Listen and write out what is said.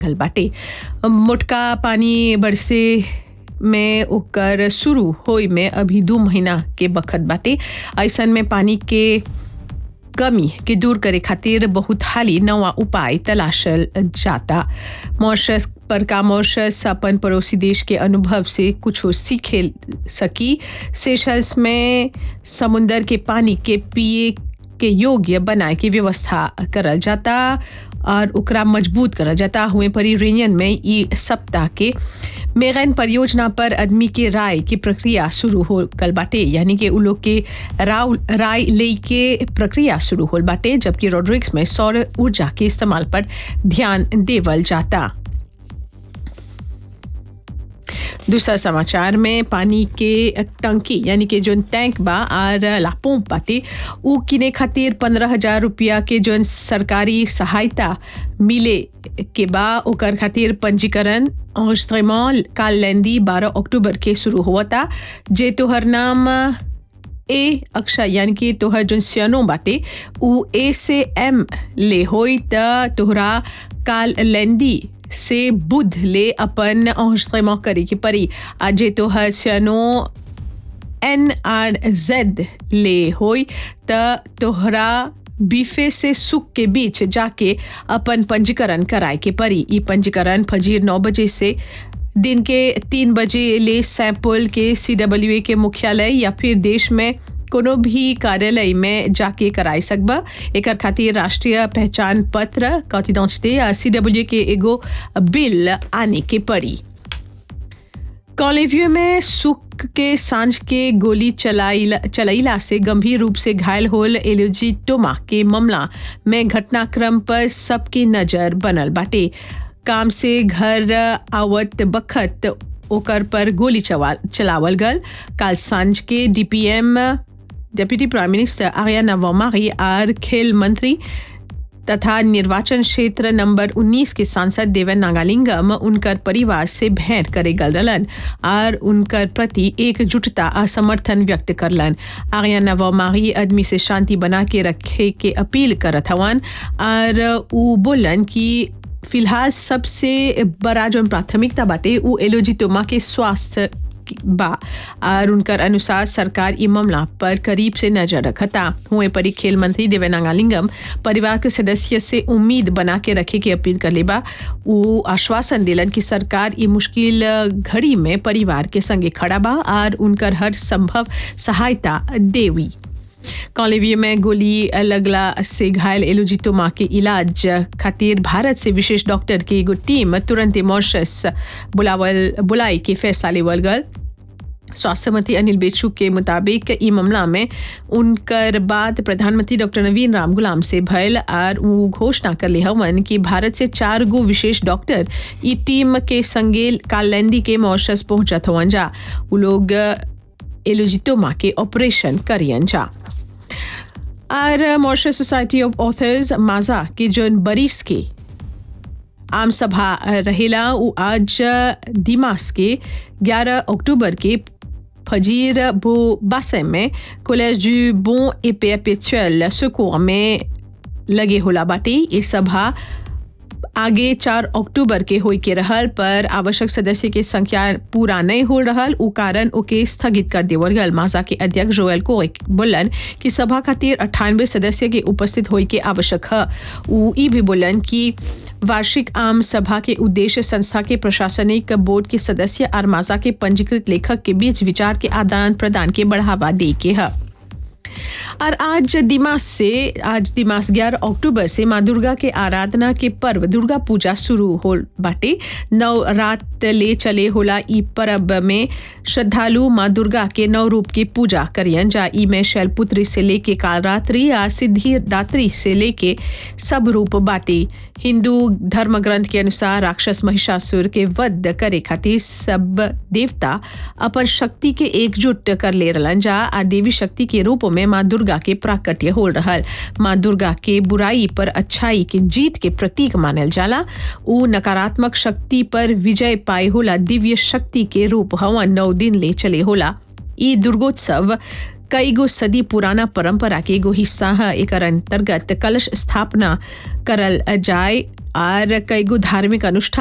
गल बाटे मोटका पानी बरसे में ओकर शुरू होई में अभी दू महीना के बखत बाटे ऐसन में पानी के कमी के दूर करे खातिर बहुत हाली नवा उपाय तलाशल जाता मॉरिशस पर का मॉरिशस अपन पड़ोसी देश के अनुभव से कुछ सीखे सकी सेशल्स में समुंदर के पानी के पिए के योग्य बनाए के व्यवस्था करल जाता और ओकरा मजबूत करल जाता हुए परी रेनियन में ई सप्ताह के मेगन परियोजना पर आदमी के राय की प्रक्रिया शुरू हो कल बाटे यानी कि उ लोग के राव राय ले के प्रक्रिया शुरू होल बाटे जबकि रोड्रिक्स में सौर ऊर्जा के इस्तेमाल पर ध्यान देवल जाता दूसरा समाचार में पानी के टंकी यानी कि जोन टैंक बा और लापों पाते उ किने खातिर पंद्रह हजार रुपया के जोन सरकारी सहायता मिले के बा ओकर खातिर पंजीकरण enregistrement काल लेंदी बारह अक्टूबर के शुरू हुआ था जे तोहर नाम ए अक्षर यानी कि तोहर जोन सियानो बाटे उ ए से एम ले होई त तोहरा काल लेंदी से बुध ले अपन enregistrement करे के परी आज तोहर सियानो एन आर जेड ले होई त तोहरा बीफे से सुख के बीच जाके अपन पंजीकरण कराए के परी ई पंजीकरण फजीर नौ बजे से दिन के तीन बजे ले सैंपल के सी डब्ल्यू ए के मुख्यालय या फिर देश में कोनो भी कार्यालय में जाके कराई सकबा एकर खातिर राष्ट्रीय पहचान पत्र कॉन्फिडेंस या सी डब्ल्यू के एगो बिल आने के पड़ी कॉलेव्यू में सुख के सांझ के गोली चलाइला चलाइला से गंभीर रूप से घायल होल एलोजी टोमा के मामला में घटनाक्रम पर सबकी नजर बनल बाटे काम से घर आवत बखत ओकर पर गोली चवा चलावल गल काल सांझ के डीपीएम डेप्यूटी प्राइम मिनिस्टर आर्याना वोमारी और खेल मंत्री तथा निर्वाचन क्षेत्र नंबर 19 के सांसद देवन नागालिंगम उनकर परिवार से भेंट करे गल रहलन और उनकर प्रति एकजुटता और समर्थन व्यक्त करलन आर्याना वोमारी आदमी से शांति बना के रखे के अपील करत हवन और उ बोलन कि फिलहाल सबसे बड़ा जो प्राथमिकता बाटे उ एलोजी तोमा के स्वास्थ्य बा और उनकर अनुसार सरकार ई मामला पर करीब से नजर रखता हुए परी खेल मंत्री देवेनागालिंगम परिवार के सदस्य से उम्मीद बना के रखे की अपील कर लेबा वो आश्वासन दिलन कि सरकार ई मुश्किल घड़ी में परिवार के संगे खड़ा बा और उनकर हर संभव सहायता देवी कॉलेवियो में गोली लगला से घायल एलोजी तोमा के इलाज खातिर भारत से विशेष डॉक्टर की एगो टीम तुरंत मॉरिशस बुलावल बुलाई के फैसला लेवल गल स्वास्थ्य मंत्री अनिल बेचू के मुताबिक ई मामला में उनकर बाद प्रधानमंत्री डॉक्टर नवीन राम गुलाम से भयल और वो घोषणा कर ले हवन कि भारत से चार गो विशेष डॉक्टर ई टीम के संगे कालैंदी के मॉरिशस पहुंचत हवन जा वो लोग एलोजिटोमा के ऑपरेशन करियन जा और मॉरिशस सोसाइटी ऑफ ऑथर्स माजा के जोन बरिस के आम सभा रहेला वो आज दिमास के 11 अक्टूबर के फजीर बो बासे में college du bon et perpétuel secours में लगे होला बाटे ये सभा आगे चार अक्टूबर के होई के रहल पर आवश्यक सदस्य के संख्या पूरा नहीं हो रहल उ कारण ओके स्थगित कर देवल गल माजा के अध्यक्ष जोएल को बोलन कि सभा खातिर अट्ठानवे सदस्य के उपस्थित होई के आवश्यक है उ ई भी बोलन कि वार्षिक आम सभा के उद्देश्य संस्था के प्रशासनिक बोर्ड के सदस्य और माजा के पंजीकृत लेखक के बीच विचार के आदान प्रदान के बढ़ावा दे के है और आज दिमास से आज दिमास ग्यारह अक्टूबर से माँ दुर्गा के आराधना के पर्व दुर्गा पूजा शुरू हो बाटे नौ रात ले चले होला ई पर्व में श्रद्धालु माँ दुर्गा के नौ रूप की पूजा करियन जा ई में शैलपुत्री से लेके कालरात्रि या सिद्धि दात्री से लेके सब रूप बाटे हिंदू धर्म ग्रंथ के अनुसार राक्षस महिषासुर के वध करे खातिर सब देवता अपन शक्ति के एकजुट कर ले रहलन जा आ देवी शक्ति के रूप में माँ दुर्गा के प्राकट्य हो रहल माँ दुर्गा के बुराई पर अच्छाई के जीत के प्रतीक मानल जाला उ नकारात्मक शक्ति पर विजय पाए होला दिव्य शक्ति के रूप हवन नौ दिन ले चले होला ई दुर्गोत्सव कई गो सदी पुराना परंपरा के एगो हिस्सा है एक अंतर्गत कलश स्थापना करल जाए और कईगो धार्मिक अनुष्ठान